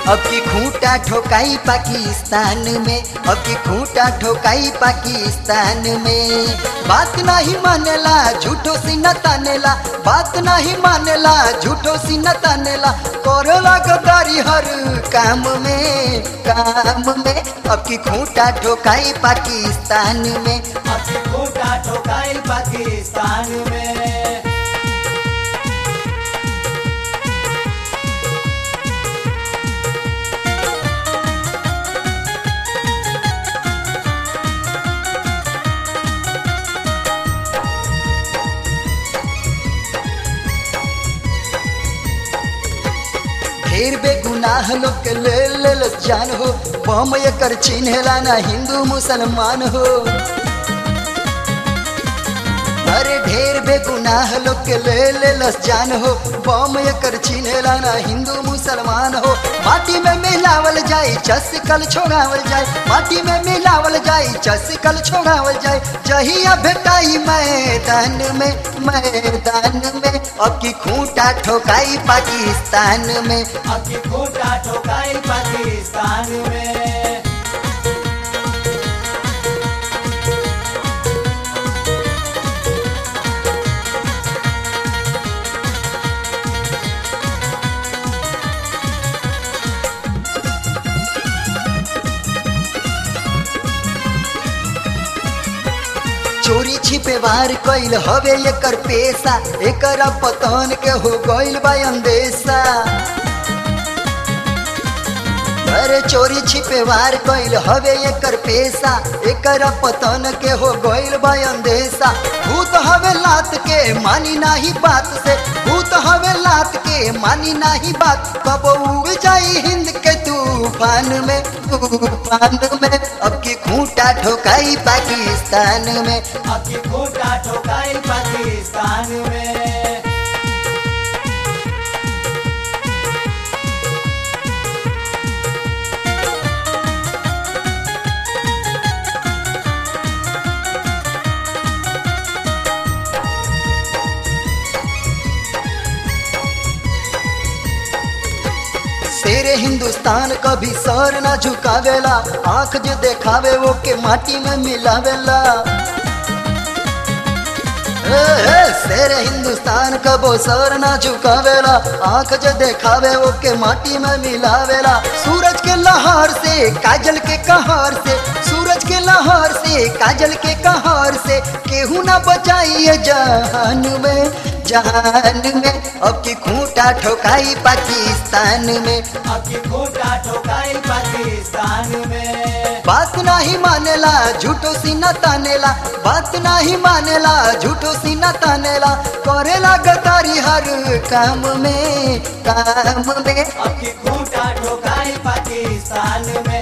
अब की खूंटा ठोकाई पाकिस्तान में अब की खूंटा ठोकाई पाकिस्तान में बात नहीं मानेला झूठो सी न तानेला बात नहीं मानेला झूठो सी न तानेला करेला गद्दारी हर काम में काम में अब की खूंटा ठोकाई पाकिस्तान में अभी खूटा ठोकाई पाकिस्तान में ढेर बेगुनाह लोग के ले ले लो जान हो बम एकर चिन्हेला ना हिंदू मुसलमान हो अरे ढेर बेगुनाह लोग के ले ले लस जान हो बम एकर चिन्हेला ना हिंदू मुसलमान हो माटी में मिलावल जाई चस कल छोड़ावल जाए माटी में मिलावल जाई चस कल छोड़ावल जाए जहिया भेटाई मैदान में मैदान में अब की खूंटा ठोकाई पाकिस्तान में अभी खूटा ठोकाई पाकिस्तान में चोरी छिपे वार कइल हवे एकर पेशा एकर पतन के हो गइल बा अंदेशा अरे चोरी छिपे वार कइल हवे एकर पेशा एकर पतन के हो गइल बा अंदेशा भूत हवे लात के मानी नाही बात से भूत हवे लात के मानी नाही बात कब उड़ जाई हिंद के तूफान में तूफान में अब की खूंटा ठोकाई पाकिस्तान में अभी खूटा ठोकाई पाकिस्तान में शेरे हिंदुस्तान कभी सर ना झुकावेला आंख जो देखावे वो के माटी में मिलावेला ए, ए, शेरे हिंदुस्तान कबो सर ना झुकावेला आंख जो देखावे वो के माटी में मिलावेला सूरज के लहर से काजल के कहर से सूरज के लहर से काजल के कहर से केहू ना बचाइए जहान में जहान में अब की खूंटा ठोकाई पाकिस्तान में अभी खूटा ठोकाई पाकिस्तान में बात नहीं मानेला झूठो सीना तानेला बात नहीं मानेला झूठो सीना तानेला करेला गदारी हर काम में काम में अभी खूटा ठोकाई पाकिस्तान में